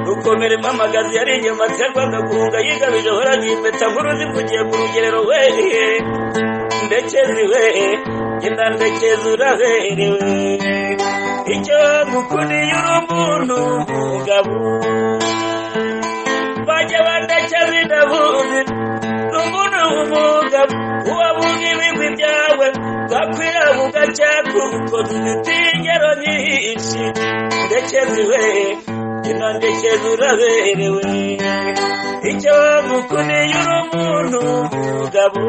gukomeramo amagazi yari inyama serwaga guhunga yigabije horaga impeta nkuru zivugiye ku rugerero wehe ndekezi wehe genda ndekezi uraberewe icyo ngukundiye uri umuntu umugabo bajya bandekezi ndabuzi ni umuntu w'umugabo uwabuga ibigwi byawe bakwira bugacya kuko dufite ingero nyinshi ndekezi wehe genda ndekezi uraberewe icyo ngukundiye uri umuntu umugabo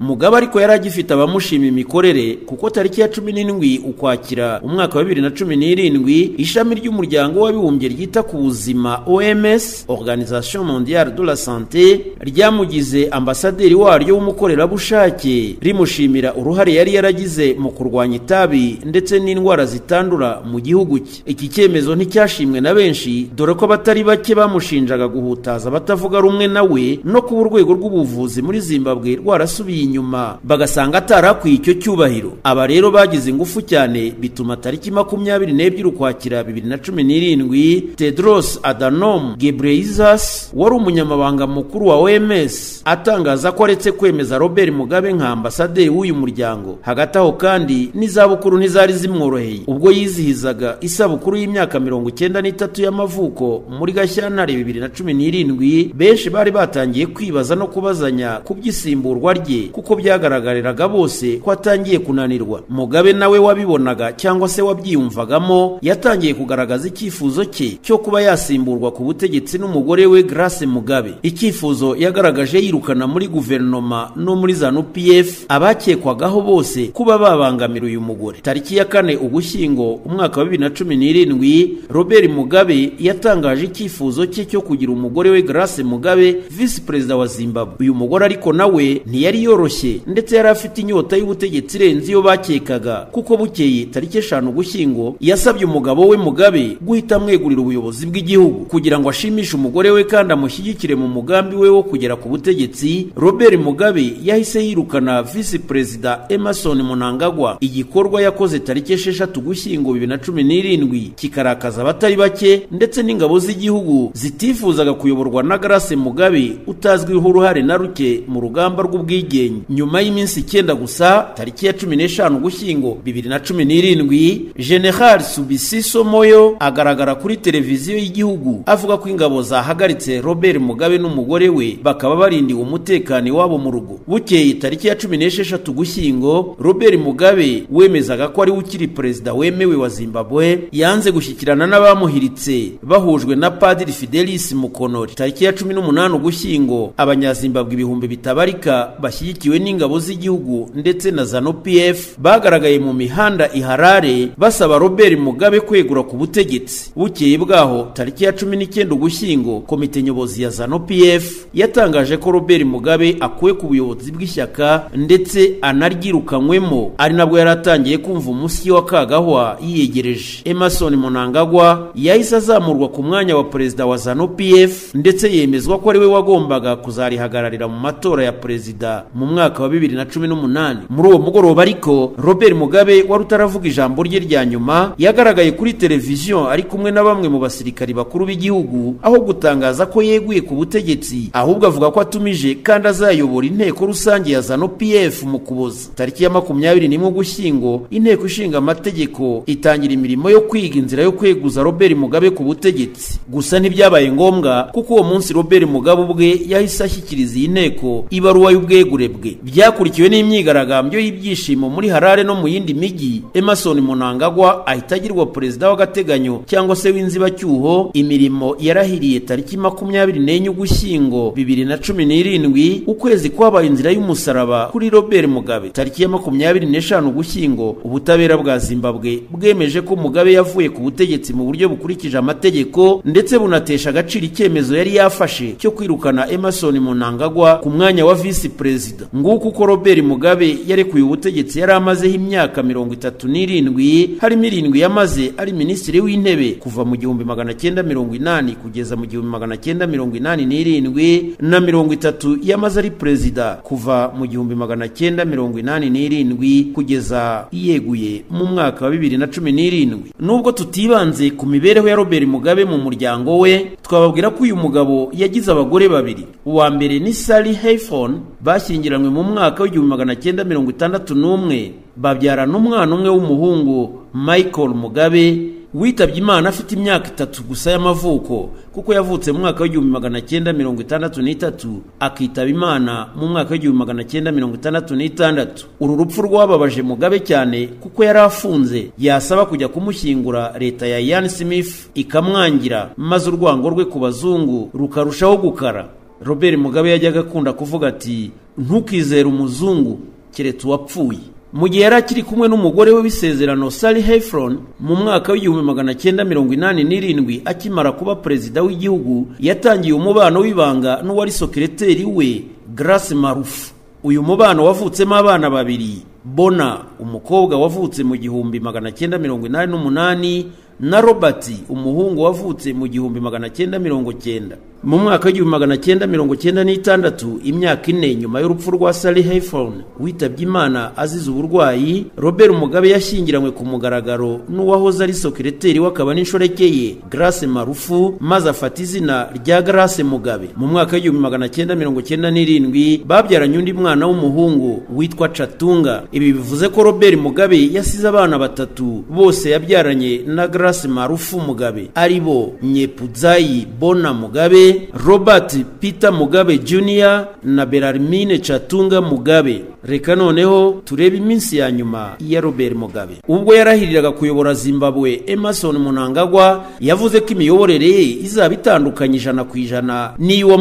mugabo ariko yari agifite abamushima imikorere kuko tariki ya cumi n'indwi ukwakira umwaka wa bibiri na cumi n'irindwi ishami ry'umuryango w'abibumbye ryita ku buzima oms organisation mondiale de la sante ryamugize ambasaderi waryo w'umukorerabushake rimushimira uruhare yari yaragize mu kurwanya itabi ndetse n'indwara zitandura mu gihugu cye iki cyemezo nticyashimwe na benshi dore ko abatari bake bamushinjaga guhutaza abatavuga rumwe nawe no kuba urwego rw'ubuvuzi muri zimbabwe rwarasubiye inyuma bagasanga atarakwiye icyo cyubahiro aba rero bagize ingufu cyane bituma tariki makumyabiri n'ebyiri ukwakira bibiri na cumi n'irindwi tedros adanom gebreizas wari umunyamabanga mukuru wa oms atangaza ko aretse kwemeza robert mugabe nka ambasaderi w'uyu muryango hagati aho kandi n'izabukuru ntizari zimworoheye ubwo yizihizaga isabukuru y'imyaka mirongo icyenda n'itatu y'amavuko muri gashyantare bibiri na cumi n'irindwi benshi bari batangiye kwibaza no kubazanya ku by'isimburwa rye kuko byagaragariraga bose ko atangiye kunanirwa mugabe nawe wabibonaga cyangwa se wabyiyumvagamo yatangiye kugaragaza icyifuzo cye cyo kuba yasimburwa ku butegetsi n'umugore we grace mugabe icyifuzo yagaragaje yirukana muri guverinoma no muri zanu pf abakekwagaho bose kuba babangamira uyu mugore tariki ya kane ugushyingo umwaka wa bibiri na cumi n'irindwi robert mugabe yatangaje icyifuzo cye cyo kugira umugore we grace mugabe visi perezida wa zimbabwe uyu mugore ariko nawe ntiyari yoroshye ndetse yari afite inyota y'ubutegetsi irenze iyo bakekaga kuko bukeye tariki eshanu ugushyingo yasabye umugabo we mugabe guhita amwegurira ubuyobozi bw'igihugu kugira ngo ashimishe umugore we kandi amushyigikire mu mugambi we wo kugera ku butegetsi robert mugabe yahise yirukana visi perezida emerson munangagwa igikorwa yakoze tariki esheshatu ugushyingo bibiri na cumi n'irindwi kikarakaza abatari bake ndetse n'ingabo z'igihugu zitifuzaga kuyoborwa na grace mugabe utazwiho uruhare na ruke mu rugamba rw'ubwigenge nyuma y'iminsi icyenda gusa tariki ya cumi n'eshanu ugushyingo bibiri na cumi n'irindwi general subisiso moyo agaragara kuri televiziyo y'igihugu avuga ko ingabo zahagaritse robert mugabe n'umugore we bakaba barindiwe umutekano iwabo mu rugo bukeye tariki ya cumi n'esheshatu ugushyingo robert mugabe wemezaga ko ari we ukiri perezida wemewe wa zimbabwe yanze gushyikirana n'abamuhiritse bahujwe na padiri fidelis mukonori tariki ya cumi n'umunani ugushyingo abanyazimbabwe ibihumbi bitabarika bashyigikiwe n'ingabo z'igihugu ndetse na zanu pf bagaragaye mu mihanda iharare basaba robert mugabe kwegura ku butegetsi bukeye bwaho tariki ya cumi n'icyenda ugushyingo komite nyobozi ya zanu pf yatangaje ko robert mugabe akuwe ku buyobozi bw'ishyaka ndetse anaryirukanywemo ari nabwo yari atangiye kumva umusyi wa kagahwa yiyegereje emerson munangagwa yahise azamurwa ku mwanya wa perezida wa zanu pf ndetse yemezwa ko ari we wagombaga kuzarihagararira mu matora ya perezida mu mwaka wa bibiri na cumi n'umunani muri uwo mugoroba ariko robert mugabe wari utaravuga ijambo rye rya nyuma yagaragaye kuri televiziyo ari kumwe na bamwe mu basirikari bakuru b'igihugu aho gutangaza ko yeguye ku butegetsi ahubwo avuga ko atumije kandi azayobora inteko rusange ya zanu pf mu kuboza tariki ya makumyabiri n'imwe ugushyingo inteko ishinga amategeko itangira imirimo yo kwiga inzira yo kweguza robert mugabe ku butegetsi gusa ntibyabaye ngombwa kuko uwo munsi robert mugabe ubwe yahise ashyikiriza iyi nteko ibaruwa y'ubwegure bwe byakurikiwe n'imyigaragambyo y'ibyishimo muri harare no mu yindi mijyi emerson munangagwa ahita agirwa perezida w'agateganyo cyangwa se w'inzibacyuho imirimo yarahiriye tariki makumyabiri n'enye ugushyingo bibiri na cumi n'irindwi ukwezi kwabaye inzira y'umusaraba kuri robert mugabe tariki ya makumyabiri n'eshanu ugushyingo ubutabera bwa zimbabwe bwemeje ko mugabe yavuye ku butegetsi mu buryo bukurikije amategeko ndetse bunatesha agaciro icyemezo yari yafashe cyo kwirukana emerson munangagwa ku mwanya wa visi perezida nguko uko robert mugabe yarekuye ubutegetsi yari amazeho imyaka mirongo itatu n'irindwi harimo irindwi yamaze ari minisitiri w'intebe kuva mu gihumbi magana cyenda mirongo inani kugeza mu gihumbi magana cyenda mirongo inani n'irindwi na mirongo itatu yamaze ari perezida kuva mu gihumbi magana cyenda mirongo inani n'irindwi kugeza yeguye mu mwaka wa bibiri na cumi n'irindwi nubwo tutibanze ku mibereho ya robert robert mugabe mu muryango we twababwira ko uyu mugabo yagize abagore babiri uwa mbere ni sally hayfon bashyingiranywe mu mwaka w'igihumbi magana cyenda mirongo itandatu n'umwe babyarana umwana umwe w'umuhungu michael mugabe witabye imana afite imyaka itatu gusa y'amavuko kuko yavutse mu mwaka w'igihumbi magana cyenda mirongo itandatu n'itatu akitaba imana mu mwaka w'igihumbi magana cyenda mirongo itandatu n'itandatu uru rupfu rwababaje mugabe cyane kuko yari afunze yasaba kujya kumushyingura leta ya yan smith ikamwangira maze urwango rwe ku bazungu rukarushaho gukara robert mugabe yajyaga akunda kuvuga ati ntukizere umuzungu keretse uwapfuye mu gihe yari akiri kumwe n'umugore we w'isezerano sally heffron mu mwaka w'igihumbi magana cyenda mirongo inani n'irindwi akimara kuba perezida w'igihugu yatangiye umubano w'ibanga n'uwari sokireteri we grace marufu uyu mubano wavutsemo abana babiri bona umukobwa wavutse mu gihumbi magana cyenda mirongo inani n'umunani na robert umuhungu wavutse mu gihumbi magana cyenda mirongo cyenda mu mwaka w'igihumbi magana cyenda mirongo cyenda n'itandatu imyaka ine nyuma y'urupfu rwa sally hayfon witabye imana azize uburwayi robert mugabe yashyingiranywe ku mugaragaro n'uwahoze ari sokireteri w'akaba n'inshoreke ye grace marufu maze afata izina rya grace mugabe mu mwaka w'igihumbi magana cyenda mirongo cyenda n'irindwi babyaranye undi mwana w'umuhungu witwa catunga ibi bivuze ko robert mugabe yasize abana batatu bose yabyaranye na grace marufu mugabe ari bo nyepuzayi bona mugabe robert peter mugabe jr na berarmine catunga mugabe reka noneho turebe iminsi ya nyuma ya robert mugabe ubwo yarahiriraga kuyobora zimbabwe emerson munangagwa yavuze ko imiyoborere ye izaba itandukanye ijana ku ijana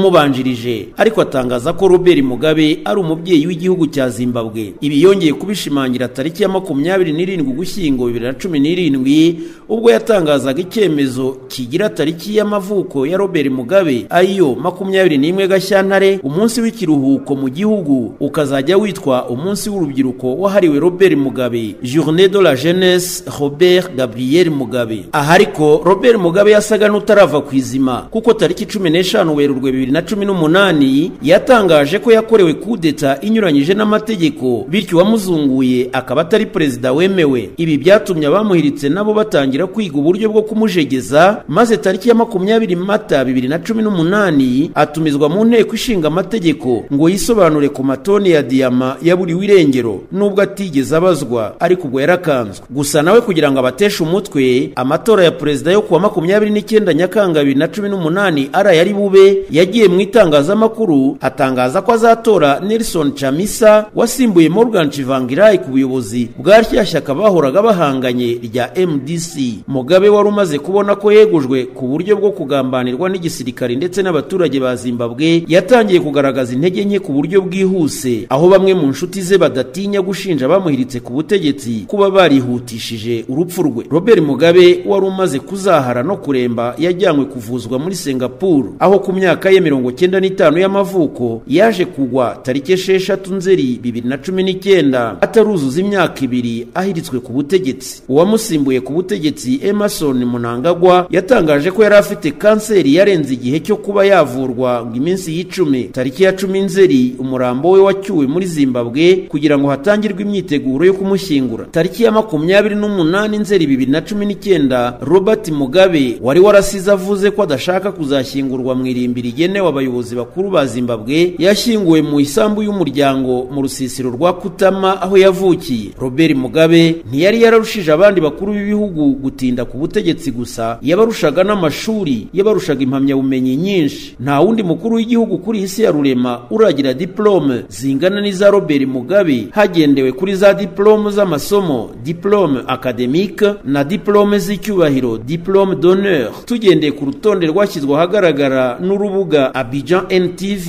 n'iy'uwamubanjirije ariko atangaza ko robert mugabe ari umubyeyi w'igihugu cya zimbabwe ibi yongeye kubishimangira tariki ya makumyabiri n'irindwi ugushyingo bibiri na cumi n'irindwi ubwo yatangazaga icyemezo kigira tariki y'amavuko ya robert mugabe ariyo makumyabiri n'imwe gashyantare umunsi w'ikiruhuko mu gihugu ukazajya witwa umunsi w'urubyiruko wahariwe robert mugabe journée de la jeunesse robert gabriel mugabe aha ariko robert mugabe yasaga n'utarava ku izima kuko tariki cumi n'eshanu werurwe bibiri na cumi n'umunani yatangaje ko yakorewe kudeta inyuranyije n'amategeko bityo uwamuzunguye akaba atari perezida wemewe ibi byatumye abamuhiritse nabo batangira kwiga uburyo bwo kumujegeza maze tariki ya makumyabiri mata bibiri na cumi n'umunani atumizwa mu nteko ishinga amategeko ngo yisobanure ku matoni ya diyama yaburiwe irengero nubwo atigeze abazwa ariko ubwo yarakanzwe gusa nawe kugira ngo abateshe umutwe amatora ya perezida yo kuwa makumyabiri n'icyenda nyakanga bibiri na cumi n'umunani ari bube yagiye mu itangazamakuru atangaza ko azatora nelson chamisa wasimbuye morgan chivangirai ku buyobozi bwa rya shyaka bahoraga bahanganye rya mdc mugabe wari umaze kubona ko yegujwe ku buryo bwo kugambanirwa n'igisirikare ndetse n'abaturage ba zimbabwe yatangiye kugaragaza intege nke ku buryo bwihuse aho bamwe mu nshuti ze badatinya gushinja bamuhiritse ku butegetsi kuba barihutishije urupfu rwe robert mugabe wari umaze kuzahara no kuremba yajyanywe kuvuzwa muri singapuru aho ku myaka ye mirongo cyenda n'itanu y'amavuko yaje kugwa tariki esheshatu nzeri bibiri na cumi n'icyenda ataruzuza imyaka ibiri ahiritswe ku butegetsi uwamusimbuye ku butegetsi emerson munangagwa yatangaje ko yari afite kanseri yarenze igihe cyo kuba yavurwa ngo iminsi y'icumi tariki ya cumi nzeri umurambo we wacyuwe muri zimbabwe kugira ngo hatangirwe imyiteguro yo kumushyingura tariki ya makumyabiri n'umunani nzeri bibiri na cumi n'icyenda robert mugabe wari warasize avuze ko adashaka kuzashyingurwa mu irimbi rigenewe abayobozi bakuru ba zimbabwe yashyinguwe mu isambu y'umuryango mu rusisiro rwa kutama aho yavukiye robert mugabe ntiyari yararushije abandi bakuru b'ibihugu gutinda ku butegetsi gusa yabarushaga n'amashuri yabarushaga impamyabumenyi nyinshi nta wundi mukuru w'igihugu kuri iyi si ya rurema uragira diplome zingana n'iza robert mugabe hagendewe kuri za diplome z'amasomo diplome academique na diplome z'icyubahiro diplome d'honneur tugendeye ku rutonde rwashyizwe ahagaragara n'urubuga abidjan ntv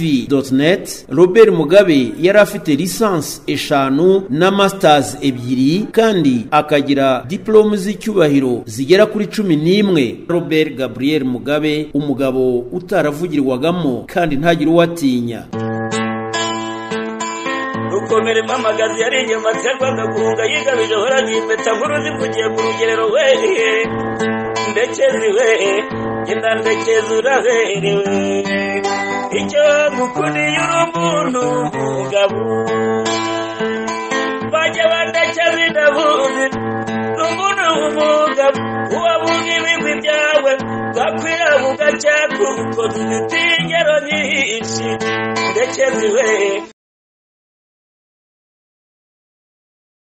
net robert mugabe yari afite lisansi eshanu na masters ebyiri kandi akagira diplome z'icyubahiro zigera kuri cumi n'imwe robert gabriel mugabe umugabo utaravugirwagamo kandi ntagire uwo atinya rukomere mpamagazi yari inyuma serwanga kunga yigamije horanye impeta nkuru zivugiye ku rugerero wehe ndekezi wehe genda ndekezi uraberewe icyo ngukundiye uri umuntu umugabo bajya bandekezi ndabuzi n'umuntu w'umugabo uwabunga ibigwi byawe cyakurukoze ingero nyinshi ndetse ziwe